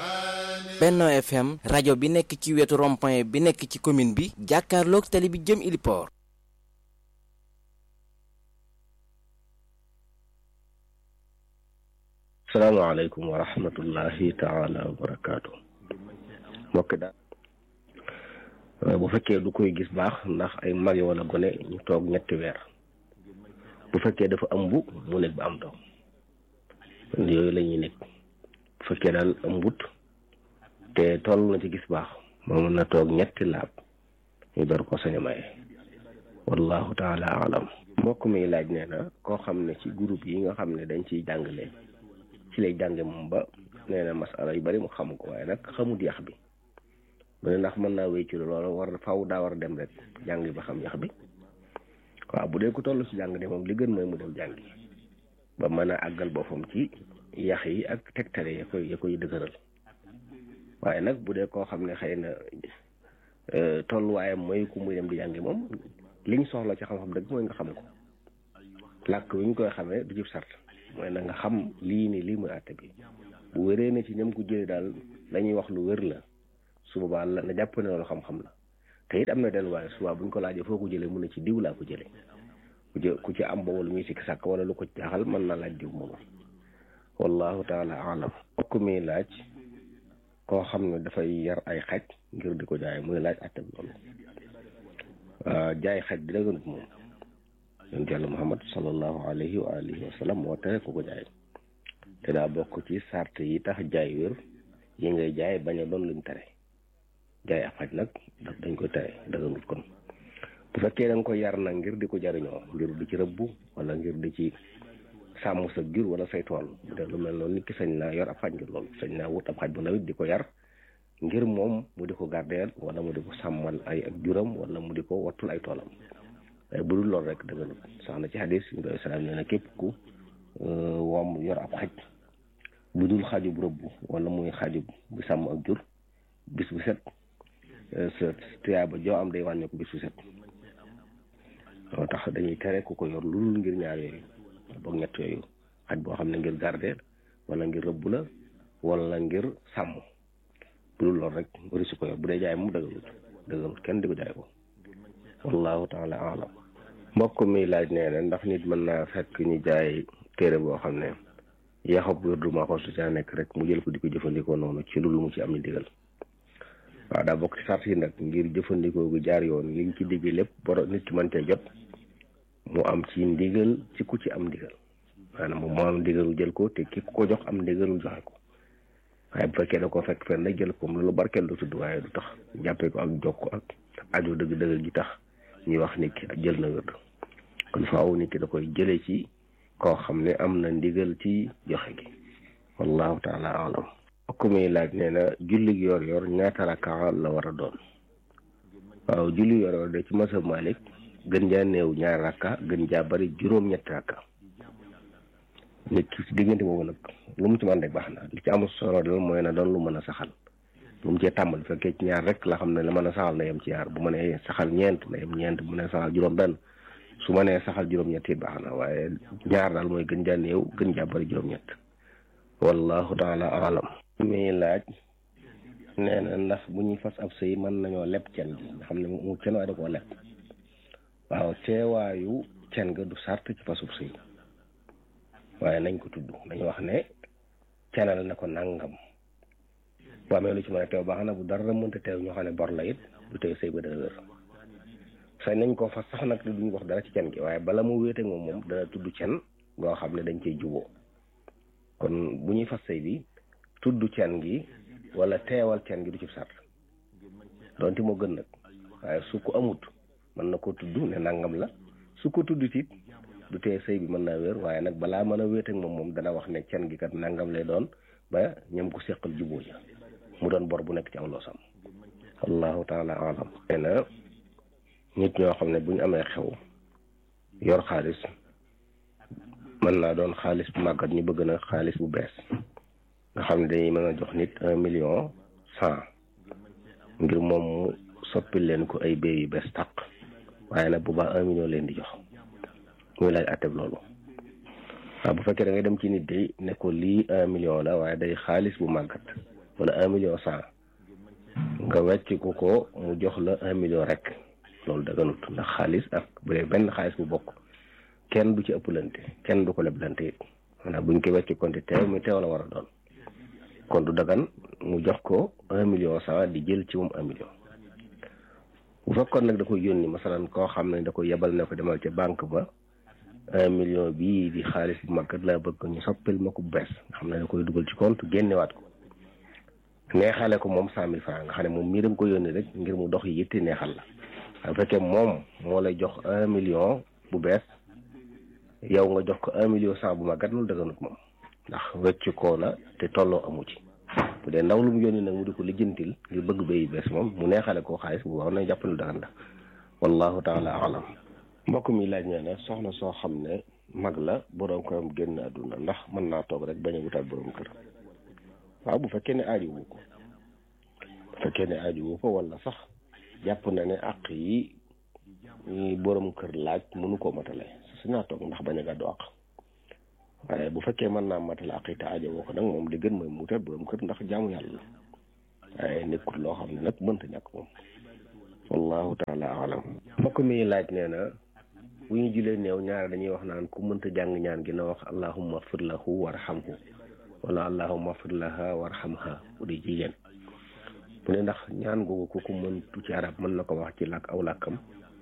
Benno FM rajo bi nekk ci wetu rond-point bi nekk ci commune bi jàkkaarloog tali bi jëm Iliport. salaamaaleykum wa rahmatullahi taala wa barakaatu mbokk daal bu fekkee du koy gis baax ndax ay mag yi wala gone ñu toog ñetti weer bu fekkee dafa ëmb mu nekk ba am doom yooyu la ñuy nekk bu fekkee daal ëmbut te toll na ci gis baax moo mën na toog ñetti laab ñu door ko sañ a maye wallahu taala alam mbokk mi laaj nee na koo xam ne ci groupe yi nga xam ne dañ ciy jàngale ci lay jànge moom ba nee na masala yu bari mu xam ko waaye nag xamut yax bi mu ne ndax mën naa wéy ci loolu war faw daa war a dem rek jàngi ba xam yax bi waaw bu dee ko toll ci jàng de moom li gën mooy mu dem jàngi ba mën a àggal boppam ci yax yi ak tegtale ya koy ya koy dëgëral waaye nag bu dee koo xam ne xëy na tolluwaayam mooy ku muy dem di jàngi moom liñ soxla ci xam-xam dëgg mooy nga xam ko làkk wi ñu koy xamee du jib sart mooy na nga xam lii ni lii muy àtte bi bu wéree ne ci ñam ko jëlee daal lañuy wax lu wér la su boobaa la na jàpp ne loolu xam-xam la te it am na delluwaay suba buñ ko laajee foo ko jëlee mun na ci diw laa ko jëlee ku ci ku ci am boobu lu muy sikki sàkk wala lu ko jaaxal mën na laaj diw moomu wallahu taala alam okk mi laaj koo xam ne dafay yar ay xaj ngir di ko jaay muy laaj àtte bi loolu jaay xaj di dëgganut moom yonent yàlla muhammad sallallahu alayhi wa alihi wa sallam moo tere ku ko jaay te daa bokk ci sart yi tax jaay wér yi ngay jaay bañ a doon luñ tere jaay ab xaj nag dañ koy tere dëgganut kon bu fekkee da nga ko yar nag ngir di ko jariñoo ngir di ci rëbbu wala ngir di ci sàmm sa jur wala say tool bu dee lu mel noonu nit ki sañ naa yor ab xaj ngir loolu sañ naa wut ab xaj bu ndawit di ko yar ngir moom mu di ko gardeel wala mu di ko sàmmal ay ak juram wala mu di ko wattul ay toolam waaye bu dul loolu rek dëgg la sax na ci xadis yu doy salaam nee na képp ku woom yor ab xaj bu dul xajub rëbb wala muy xajub bu sàmm ak jur bis bu set sa tuyaaba joo am day wàññi ko bis bu set loo tax dañuy tere ku ko yor lu dul ngir ñaar yooyu boog ñett yooyu xaj boo xam ne ngir garder wala ngir rëbb la wala ngir sàmm bu dul loolu rek wari su ko yor bu dee jaay moom dëggalut dëggalut kenn di ko jaay ko wallahu taala alam mbokk mi laaj nee na ndax nit mën naa fekk ñu jaay téere boo xam ne yaxab wér du ma xool su ca nekk rek mu jël ko di ko jëfandikoo noonu ci lu mu ci am ni digal waaw daa bokk ci sart yi nag ngir jëfandikoo gu jaar yoon liñ ci digg lépp boro nit ki mën cee jot mu am ci ndigal ci ku ci am ndigal maanaam moom moo am ndigalu jël ko te ki ko jox am ndigalu joxe ko waaye bu fekkee da ko fekk fenn rek jël ko moom loolu barkeel du tudd waaye du tax jàppee ko ak jokk ak aju dëgg dëgg gi tax ñuy wax nit ki jël na wérdu kon faaw nit ki da koy jëlee ci koo xam ne am na ndigal ci joxe gi wallahu taala alam okk muy laaj nee na julli gi yor yor ñaata rakka la war a doon waaw julli yor yor de ci masab Malik gën jaa néew ñaar rakka gën jaa bari juróom ñetti rakka nit ki ci diggante boobu nag lu mu ci mën rek baax na li ci amul solo dal mooy na doon lu mën a saxal lu mu cee tàmbal bu fekkee ci ñaar rek la xam ne la mën a saxal na yem ci ñaar bu mënee saxal ñeent na yem ñeent bu mënee saxal juróom benn su mënee saxal juróom-ñett it baax na waaye ñaar daal mooy gën jaa néew gën jaa bari juróom-ñett wallahu taala alam muy laaj nee na ndax bu ñuy fas ab sëy mën nañoo leb cen gi nga xam ne mu cen waaye da koo leb waaw teewaayu cen ga du sart ci fasub sëy waaye nañ ko tudd nañu wax ne cenal na ko nangam bu amee lu ci mën a teew baax na bu dara mënta teew ñoo xam ne bor la it du teew sëy ba dana wér sañ nañ ko fas sax nag duñu wax dara ci cen gi waaye bala mu wéete moom moom dana tudd cen goo xam ne dañ cey juboo kon bu ñuy fas sëy bi tudd cen gi wala teewal cen gi du ci sart donte moo gën nag waaye su ko amut mën na ko tudd ne nangam la su ko tudd it du tee sëy bi mën naa wér waaye nag balaa mën a wéet ak moom moom dana wax ne cen gi kat nangam lay doon ba ñoom ko seqal juboo ja mu doon bor bu nekk ci aw loosam allahu taala alam nee na nit ñoo xam ne bu ñu amee xew yor xaalis mën naa doon xaalis bu màggat ñu bëgg na xaalis bu bees nga xam ne dañuy mën a jox nit un million cent ngir moom mu soppil leen ko ay béy yu bees tàq waaye nag bu baax un million leen di jox muy laaj atteb loolu waaw bu fekkee da ngay dem ci nit day ne ko lii un million la waaye day xaalis bu màggat wala un million cent nga wecc ko ko mu jox la un million rek loolu daganut ndax xaalis ak bu dee benn xaalis bu bokk kenn du ci ëpplante kenn du ko leblante it maanaam buñ ko wecc konti teew mi teew la war a doon kon du dagan mu jox ko un million cent di jël ci moom un million bu fekkoon nag da koy yónni masalan koo xam ne da koy yebal ne ko demal ca banque ba un million bii di xaalis bu mag laa bëgg ñu soppil ma ko bu bees nga xam ne da koy dugal ci compte génnewaat ko neexale ko moom cent mille franc nga xam ne moom mii da nga ko yónni rek ngir mu dox yi yitte neexal la waaye bu fekkee moom moo lay jox un million bu bees yow nga jox ko un million cent bu màggat loolu daganut moom ndax wecc koo la te tolloo amu ci bu dee ndaw lu mu yónni nag mu di ko lijjantil ngir bëgg béyi bees moom mu neexale koo xaalis bu war na jàpp lu dagan la wallahu taala alam mbokk mi laaj nee na soxna soo xam ne mag la boroom këram génn àdduna ndax mën naa toog rek bañ a wutaat boroom kër waaw bu fekkee ne aaju wu ko bu fekkee ne aaju wu ko wala sax jàpp na ne àq yi ñi boroom kër laaj mënu koo matale su naa toog ndax bañ a gàddu àq waaye bu fekkee mën naa matale àq yi te aajo woo ko nag moom di gën mooy mu wutaat boroom kër ndax jaamu yàlla la waaye nekkul loo xam ne nag mënta ñàkk moom wallahu taala alam mbokk mi laaj nee na bu ñu julee néew ñaare dañuy wax naan ku mënta jàng ñaan gi na wax allahumma fir lahu warhamhu wala allahumma fir laha warhamha bu di jigéen mu ne ndax ñaan googu ku ko mëntu ci arab mën na ko wax ci làkk aw làkkam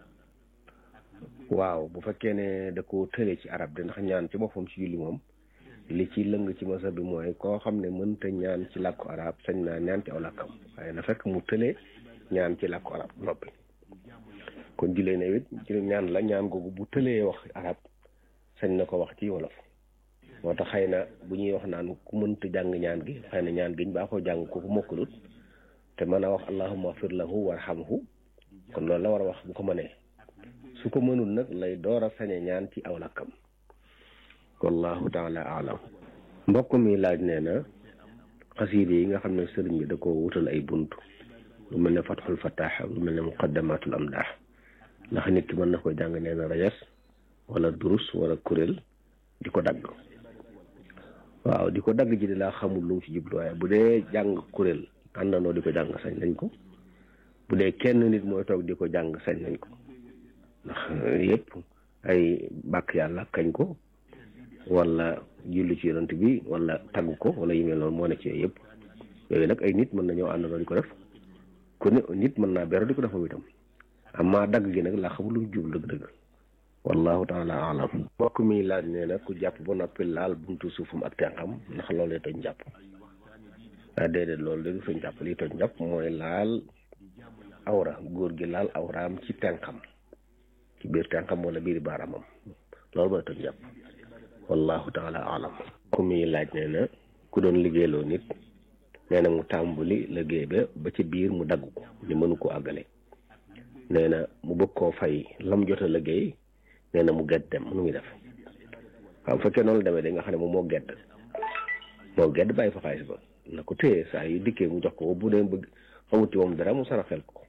waaw bu fekkee ne da ko tële ci arab de ndax ñaan ci boppam ci julli moom li ci lëng ci masa bi mooy koo xam ne mënta ñaan ci làkku arab sañ naa ñaan ci aw làkkam waaye na fekk mu tële ñaan ci làkku arab noppi kon julee ne it ci ñaan la ñaan googu bu tëlee wax arab sañ na ko wax ci wolof moo tax xëy na bu ñuy wax naan ku mënta jàng ñaan gi xëy na ñaan giñ baa ko jàng ko ku mokkalut te mën a wax allahumma fir lahu warhamhu kon loolu la war a wax bu ko mënee su ko mënul nag lay door a sañe ñaan ci aw lakkam wallahu taala alam mbokk mi laaj nee na xasiide yi nga xam ne sëriñ bi da ko wutal ay bunt lu mel ne fatxul fataax lu mel ne muqaddamatul amdaax ndax nit ki mën na ko jàng nee na rajas wala durus wala kuréel di ko dagg waaw di ko dagg ji di laa xamul lu mu ci jublu waaye bu dee jàng kuréel àndandoo di ko jàng sañ nañ ko bu dee kenn nit mooy toog di ko jàng sañ nañ ko ndax yëpp ay bàkk yàlla kañ ko wala julli ci yonent bi wala tagg ko wala yu mel noonu moo ne ci yooyu yëpp yooyu nag ay nit mën nañoo àndandoo di ko def ku ne nit mën naa beru di ko def moom itam amma dagg gi nag laa xamul lu mu jublu dëgg-dëgg wallahu taala alam mbokk mi laaj nee na ku jàpp ba noppi laal buntu suufam ak tenxam ndax loolee tooñ jàpp ah déedéet loolu de du tooñ jàpp lii tooñ jàpp mooy laal awra góor gi laal awraam ci tenxam ci biir tenxam wala biir baaraamam loolu mooy tooñ jàpp wallahu taala alam mbokk mi laaj nee na ku doon liggéeyloo nit nee na mu tàmbali liggéey ba ba ci biir mu dagg ko ni mënu ko àggale nee na mu bëgg koo fay lam jot a liggéey nee na mu gedd dem nu muy def waaw bu fekkee noonu la demee da nga xam ne moom moo gedd moo gedd bàyyi fa xaalis ba na ko téye saa yu dikkee mu jox ko bu dee bëgg xamut ci moom dara mu saraxel ko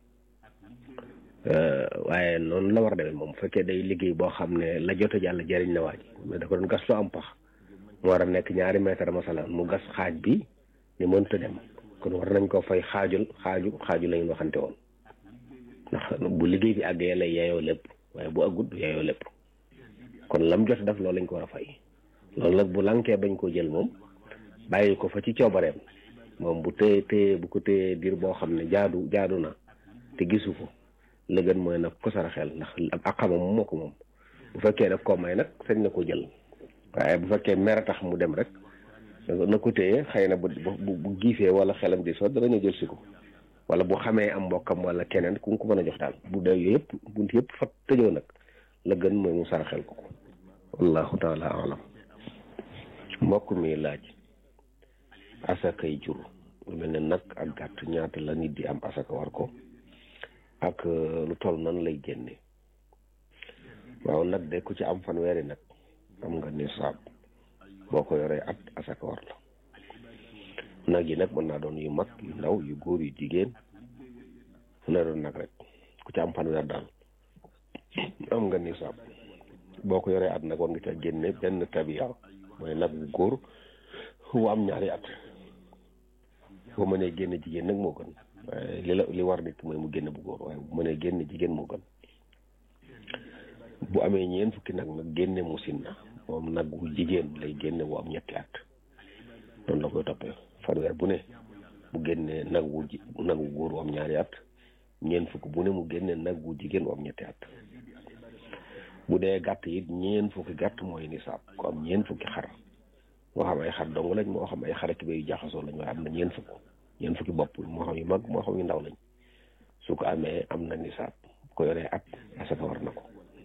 waaye noonu la war a demee moom bu fekkee day liggéey boo xam ne la jot a jàll jëriñ na waa ji mais da ko doon gas lu am pax mu war a nekk ñaari mètre masalan mu gas xaaj bi ni mënta dem kon war nañ ko fay xaajul xaaju xaaju lañu waxante woon ndax bu liggéey bi àggee lay yeyoo lépp waaye bu àggut yeyoo lépp kon lam jot def loolu lañ ko war a fay loolu nag bu lankee bañ koo jël moom bàyyi ko fa ci coobareem moom bu téye téye bu ko téyee diir boo xam ne jaadu jaadu na te gisu ko la gën mooy nag ko saraxel ndax ak xamam moo ko moom bu fekkee nag koo may nag sañ na ko jël waaye bu fekkee mer tax mu dem rek na ko téye xëy na bu bu giifee wala xelam di sot dana ñu jël si ko wala bu xamee am mbokkam wala keneen ku ko mën a jox daal bu dee yooyu yëpp bunt yëpp fa tëjoo nag la gën mooy mu saraxel ko ko wallahu taala alam mbokk mi laaj asakay jur lu mel ne nag ak gàtt ñaata la nit di am asaka war ko ak lu toll nan lay génne waaw nag de ku ci am fanweeri nag am nga nisaab boo ko yoree at asaka war la nag yi nag mën naa doon yu mag yu ndaw yu góor yu jigéen fu ne doon nag rek ku ci am fanweer daal am nga nisaab boo ko yoree at nag war nga ca génne benn tabiya mooy nag bu góor wu am ñaari at boo mënee génn jigéen nag moo gën waaye li la li war nit mooy mu génn bu góor waaye bu mënee génn jigéen moo gën bu amee ñeent fukki nag nag génne musin na moom nag wu jigéen lay génne bu am ñetti at noonu la koy toppee fanweer bu ne mu génne nag wu ji nag wu góor wu am ñaari at ñeent fukk bu ne mu génne nag wu jigéen wu am ñetti at bu dee gàtt it ñeent fukki gàtt mooy nisaab ko am ñeent fukki xar moo xam ay xar dong lañ moo xam ay xar ak yu jaxasoo lañ waaye am na ñeent fukk ñeent fukki bopp moo xam yu mag moo xam yu ndaw lañ su ko amee am na nisaab ko yoree at asaka war na ko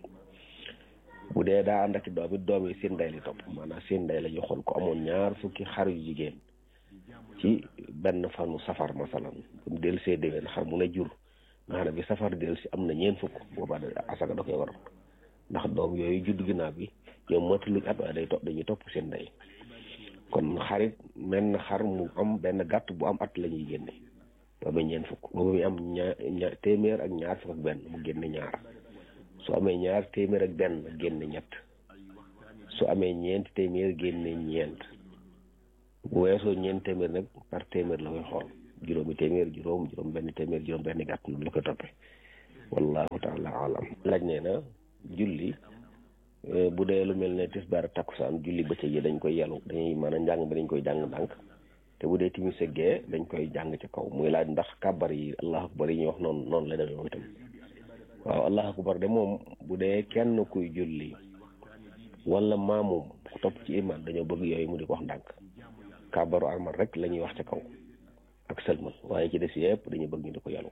bu dee daa ànd ak doom it doom yi seen ndey li topp maanaam seen ndey la ñu xool ko amoon ñaar fukki xar yu jigéen ci benn fanu safar masalan bu del see déwén xar mu ne jur nga xam ne bi safar del si am na ñeent fukk boobaa asaka da koy war ndax doom yooyu judd ginnaaw bi ñoom mataluñ at waaye day topp dañuy topp seen ndey kon xarit menn xar mu am benn gàtt bu am at la ñuy génne booba ñeent fukk booba mi am ñaar ñaar téeméer ak ñaar fukk ak benn mu génne ñaar su amee ñaar téeméer ak benn génne ñett su amee ñeent téeméer génne ñeent bu weesoo ñeent téeméer nag par téeméer la koy xool juróomi téeméer juróom juróom benn téeméer juróom benn gàtt noonu la koy toppee wallahu taala alam laaj nee na julli bu dee lu mel ne tisbaar takkusaan julli bëccëg yi dañ koy yelu dañuy maanaam njàng bi dañ koy jàng ndànk te bu dee timis ak gee dañ koy jàng ci kaw muy laaj ndax kàbbar yi allahu akbar yi ñuy wax noonu noonu la demee itam waaw allahu akbar de moom bu dee kenn kuy julli wala maamum ku topp ci iman dañoo bëgg yooyu mu di ko wax ndànk kàbbaru armal rek la ñuy wax ci kaw ak sëlmal waaye ci des yëpp dañu bëgg ñu di ko yelu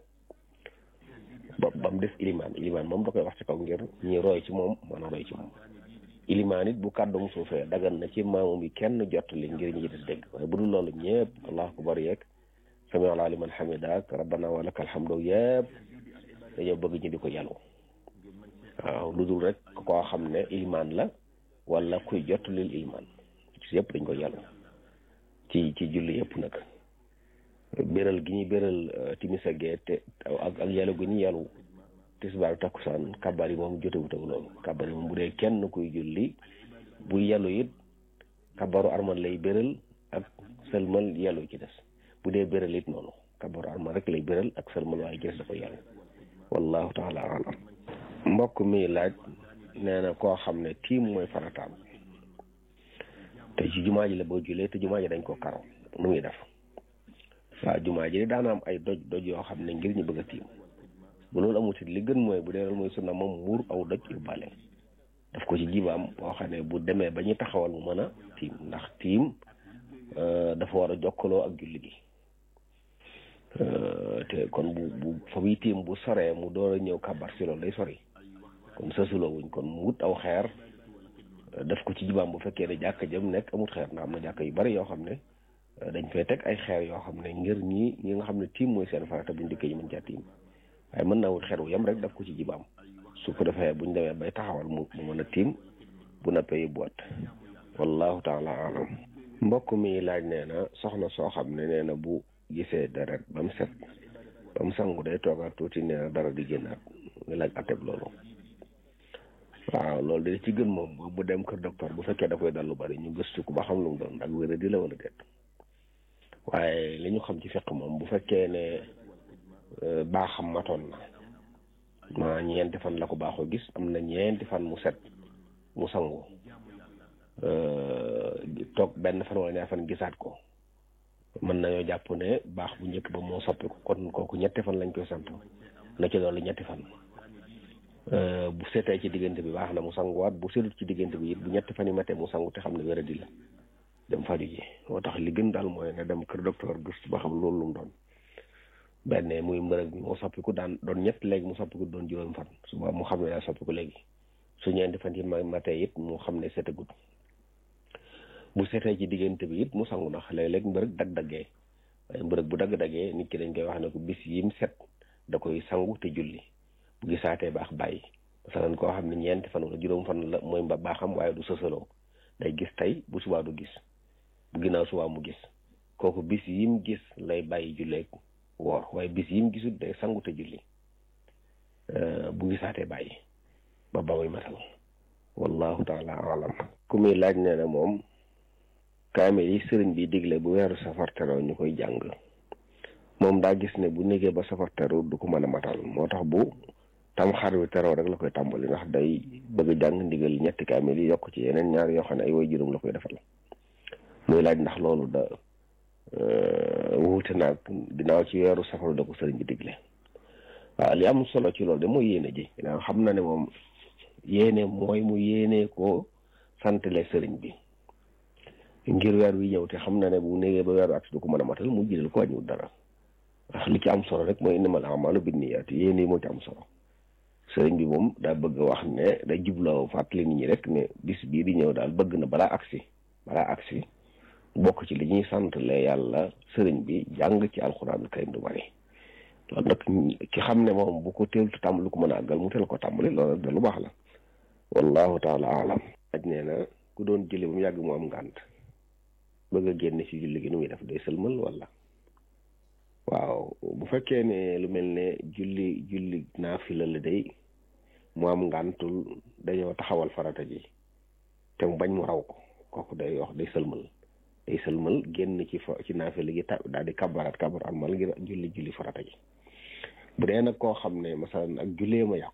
ba ba mu des ilimaan ilimaan moom da koy wax ci kaw ngir ñi roy ci moom mën a roy ci moom ilimaan it bu kàddum suufee dagan na ci maamu bi kenn jottali ngir ñi des dégg waaye bu dul loolu ñëpp allahu akbar yeeg sami ala liman hamidak rabbana wa lakal hamdu yëpp dañoo bëgg ñu di ko yelu waaw lu dul rek koo xam ne ilimaan la wala kuy jottalil ilimaan ci yëpp dañ ko yelu ci ci julli yëpp nag béral gi ñuy béral timis ak gee te ak ak yàlla gu ñu yàllu tisbaar takkusaan kabar yi moom jotewut ak loolu kabar yi moom bu dee kenn kuy julli bu yàllu it kabaru armal lay béral ak sëlmal yàllu ci des bu dee béral it noonu kabaru armal rek lay béral ak sëlmal waaye ci des dafa yàllu wallahu taala alam mbokk mi laaj nee na koo xam ne tiim mooy farataam te ci jumaa ji la boo julee te jumaa ji dañ ko karo nu ngi def waaw jumaa ji daana am ay doj doj yoo xam ne ngir ñu bëgg a tiim bu loolu amul li gën mooy bu dee loolu mooy sunna moom muur aw doj yu bale daf ko ci jibaam boo xam ne bu demee ba ñu taxawal mu mën a tiim ndax tiim dafa war a jokkaloo ak julli gi te kon bu bu fa muy tiim bu soree mu door a ñëw kabar si loolu day sori kon sësuloo wuñ kon mu wut aw xeer daf ko ci jibaam bu fekkee ne jàkka jëm nekk amut xeer ndax am na jàkka yu bari yoo xam ne dañ fay teg ay xeer yoo xam ne ngir ñi ñi nga xam ne tiim mooy seen farata buñ dikkee ñu mën caa tiim waaye mën naa wut xeer wu yem rek daf ko ci jibaam su ko defee buñ demee bay taxawal mu mu mën a tiim bu nappee yóbbuwaat wallahu taala alam mbokk mi laaj nee na soxna soo xam ne nee na bu gisee deret ba mu set ba mu sangu day toogaat tuuti nee na dara di génnaat nga laaj ateb loolu waaw loolu de ci gën moom bu dem kër docteur bu fekkee da koy dal lu bari ñu gëstu ko ba xam lu mu doon ak wéra di la wala déet waaye li ñu xam ci fekk moom bu fekkee ne baaxam matoon na ma ñeenti fan la ko baaxoo gis am na ñeenti fan mu set mu sangu toog benn fan wala ñaar fan gisaat ko mën nañoo jàpp ne baax bu njëkk ba moo soppiku kon kooku ñetti fan lañ koy sant na ci loolu ñetti fan bu setee ci diggante bi baax na mu sanguwaat bu setut ci diggante bi it bu ñetti fan yi matee mu sangu te xam ne wéradi la dem faju ji moo tax li gën daal mooy nga dem kër docteur gëstu ba xam loolu lu mu doon benn muy mbërëg bi moo soppiku daan doon ñett léegi mu soppiku doon juróom fan suba mu xam ne daa soppiku léegi su ñeenti fan yi ma matee it mu xam ne setagut bu setee ci diggante bi it mu sangu ndax léeg-léeg mbërëg dagg-daggee waaye mbërëg bu dagg-daggee nit ki dañ koy wax ne ko bis yim set da koy sangu te julli bu gisaatee baax bàyyi masalan koo xam ne ñeenti fan wala juróom fan la mooy mba baaxam waaye du sësaloo day gis tey bu subaa du gis bu ginnaaw subaa mu gis kooku bis yim gis lay bàyyi julleeg woor waaye bis yim gisul day sangu te julli bu gisaatee bàyyi ba ba muy matal wallahu taala alam ku muy laaj nee na moom kaamil yi sëriñ bi digle bu weeru safar teroo ñu koy jàng moom daa gis ne bu nekkee ba safar teru du ko mën a matal moo tax bu tam xar wi teroo rek la koy tàmbali ndax day bëgg a jàng ndigal ñetti kaamil yi yokk ci yeneen ñaar yoo xam ne ay way juróom la koy defal muy laaj ndax loolu da wuute naag ginnaaw ci weeru safar da ko sëriñ bi digle waaw li am solo ci loolu de mooy yéene ji ginnaaw xam na ne moom yéene mooy mu yéene ko santale sëriñ bi ngir weer wi ñëw te xam na ne bu négee ba weeru at du ko mën a matal mu jëlal ko wàññiwul dara ndax li ci am solo rek mooy innamal a'maalu binniyaat yéene yi moo ci am solo sëriñ bi moom daa bëgg wax ne day jubloo fàttali nit ñi rek ne bis bii di ñëw daal bëgg na balaa agsi balaa agsi bokk ci li ñuy santale yàlla sëriñ bi jàng ci alxuraan karim du bari loolu nag ki xam ne moom bu ko teeltu tàmbali ko mën a àggal mu teel ko tàmbali loolu da lu baax la wallahu taala alam aj nee na ku doon jële ba mu yàgg mu am ngànt bëgg a génn ci julli gi nu muy def day sëlmal wala waaw bu fekkee ne lu mel ne julli julli naafila la day mu am ngàntul dañoo taxawal farata ji te mu bañ mu raw ko kooku day wax day sëlmal day sëlmal génn ci fa ci naafila gi ta daal di kabaraat kabar almal ngir julli julli farata ji bu dee nag koo xam ne masalan ak jullee ma yàqu